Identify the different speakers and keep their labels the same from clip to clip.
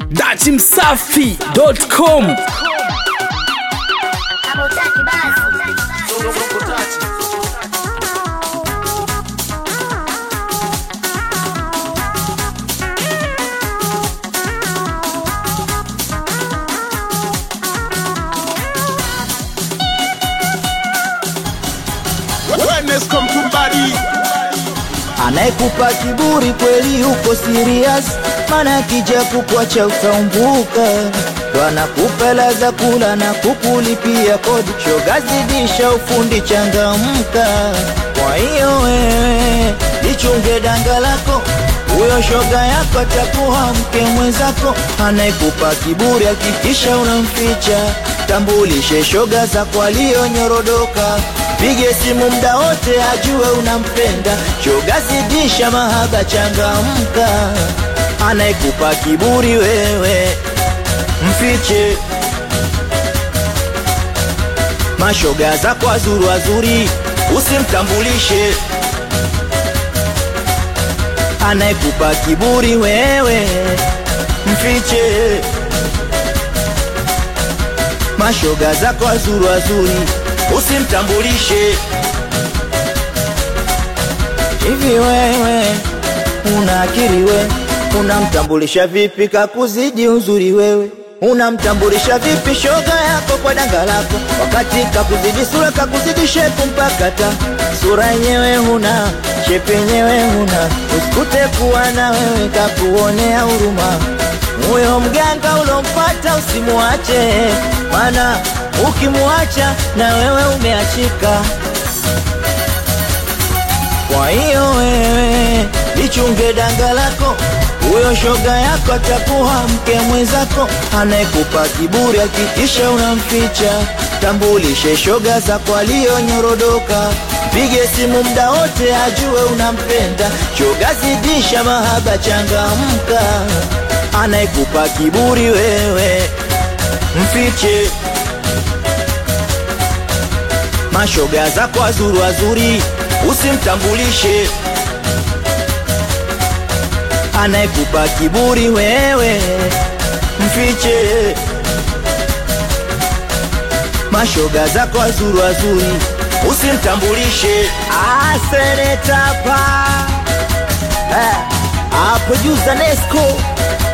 Speaker 1: datimsafi.com
Speaker 2: Kama utaki basi.
Speaker 3: Wellness come to body.
Speaker 4: Anayekupa kiburi kweli uko serious, maana akija kukuacha utaumbuka. Ndo anakupa hela za kula na kukulipia kodi, shoga zidisha ufundi, changamka. Kwa hiyo wewe lichunge danga lako, huyo shoga yako atakuwa mke mwenzako. Anayekupa kiburi hakikisha unamficha, tambulishe shoga zako aliyonyorodoka Pige simu mda wote ajue unampenda, shoga zidisha mahaba, changamka. Anayekupa kiburi wewe mfiche, mashoga zako wazuri wazuri usimtambulishe. Anayekupa kiburi wewe mfiche, mashoga zako wazuri wazuri usimtambulishe. Hivi wewe una akili we, unamtambulisha vipi kakuzidi uzuri wewe? Unamtambulisha vipi shoga yako kwa danga lako, wakati kakuzidi sura, kakuzidi shepu mpaka ta sura yenyewe huna, shepu yenyewe huna, usikute kuwa na wewe kakuonea huruma. Huyo mganga ulompata usimuache, mana ukimuacha na wewe umeachika. Kwa hiyo wewe lichunge danga lako, huyo shoga yako atakuwa mke mwenzako. Anayekupa kiburi hakikisha unamficha, tambulishe shoga zako aliyonyorodoka. Pige simu mda wote ajue unampenda, shoga zidisha mahaba, changamka. Anayekupa kiburi wewe mfiche, mashoga zako wazuri wazuri usimtambulishe. Anayekupa kiburi wewe mfiche, mashoga zako wazuri wazuri usimtambulishe. Asenetapa producer Nesco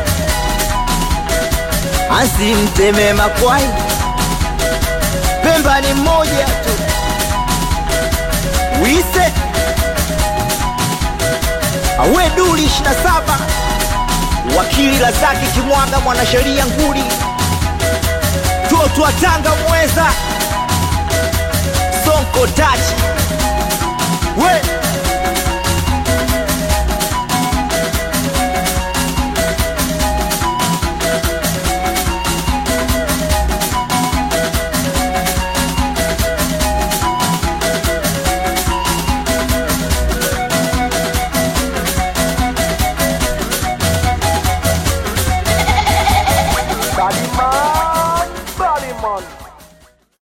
Speaker 4: asimteme makwai, Pemba ni mmoja tu wise awe duli 27 wakili Razaki Kimwanga mwanasheria nguli toto wa Tanga mweza Sonko Tachi